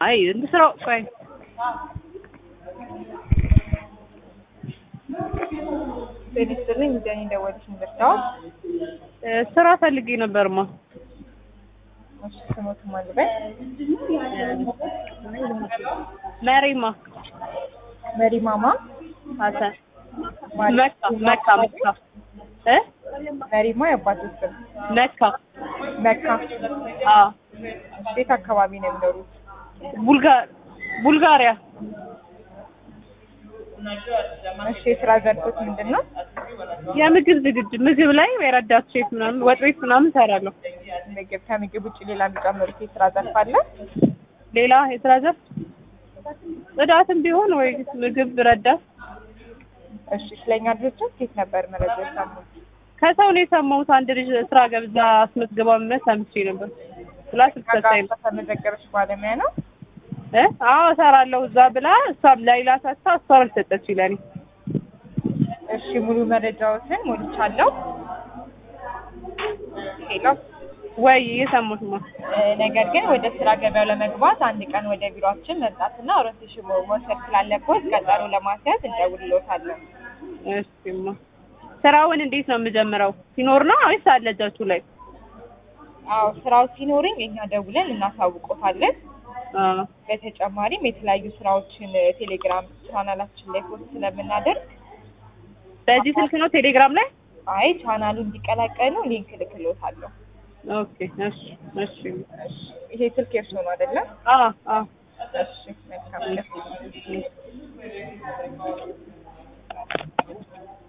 አይ እንስራው ቆይ ጤና ሚዛን ደወልሽ እንደርታው ስራ ፈልጌ ነበርማ። እሺ ስሞት ማልበል መሪማ መሪ ማማ ሀሰን ማለት መካ መካ መካ እ መሪማ የአባቶች ስም መካ መካ አ ቤት አካባቢ ነው የሚኖሩት ቡልጋር ቡልጋሪያ እሺ የስራ ዘርፎች ምንድን ነው የምግብ ዝግጅት ምግብ ላይ የረዳት ሼፍ ምናምን ወጥ ቤት ምናምን እሰራለሁ። ምግብ ከምግብ ውጭ ሌላ የሚጨምሩት የስራ ዘርፍ አለ ሌላ የስራ ዘርፍ ጽዳትም ቢሆን ወይ ምግብ ረዳት እሺ ስለኛ ድርጅት ኬት ነበር መረጃ የሰሙት ከሰው ነው የሰማሁት። አንድ ልጅ ስራ ገብዛ አስመዝግባ ምን ሰምቼ ነበር ብላ ስትሰጠኝ ነው ተመዘገበች ባለሙያ ነው እ አዎ እሰራለሁ እዛ ብላ እሷም ለሌላ ሰጥታ እሷ አልሰጠችኝ ለእኔ። እሺ ሙሉ መረጃዎትን ሞልቻለሁ ሄሎ ወይ እየሰማሁት ነው። ነገር ግን ወደ ስራ ገበያው ለመግባት አንድ ቀን ወደ ቢሮአችን መምጣትና ኦሪንቴሽን መውሰድ ስላለበት ቀጠሮ ለማስያዝ እንደውልሎታለን። እሺማ ስራውን እንዴት ነው የምጀምረው? ሲኖር ነው ወይስ አለ እጃችሁ ላይ? አዎ ስራው ሲኖርኝ እኛ ደውለን እናሳውቆታለን። አ በተጨማሪም የተለያዩ ስራዎችን ቴሌግራም ቻናላችን ላይ ፖስት ስለምናደርግ በዚህ ስልክ ነው ቴሌግራም ላይ? አይ ቻናሉ እንዲቀላቀሉ ሊንክ እልክልዎታለሁ። ኦኬ እሺ እሺ ይሄ ስልክ የእርሶ ነው አይደለም? አ አ እሺ መልካም ቀን።